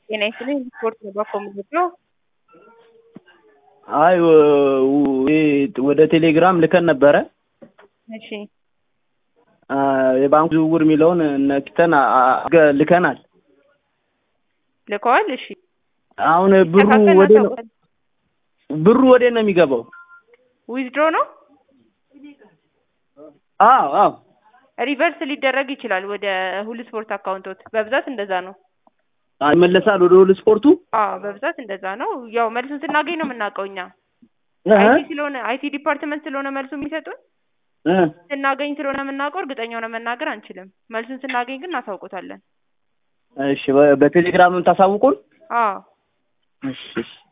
ጤና ይስጥልኝ ስፖርት ነው በኮምፒውተር ነው። አይ ወደ ቴሌግራም ልከን ነበረ እሺ የባንክ ዝውውር የሚለውን ነክተን ልከናል። ልከዋል። እሺ አሁን ብሩ ወደ ነው ብሩ ወደ ነው የሚገባው? ዊዝድሮ ነው አዎ አዎ ሪቨርስ ሊደረግ ይችላል ወደ ሁሉ ስፖርት አካውንቶት በብዛት እንደዛ ነው። ይመለሳል ወደ ሁሉ ስፖርቱ። አዎ በብዛት እንደዛ ነው። ያው መልሱን ስናገኝ ነው የምናውቀው እኛ እህ አይቲ ስለሆነ አይቲ ዲፓርትመንት ስለሆነ መልሱ የሚሰጡን እ ስናገኝ ስለሆነ የምናውቀው እርግጠኛ ሆነ መናገር አንችልም። መልሱን ስናገኝ ግን እናሳውቆታለን። እሺ በ- በቴሌግራም ታሳውቁን። አዎ እሺ እሺ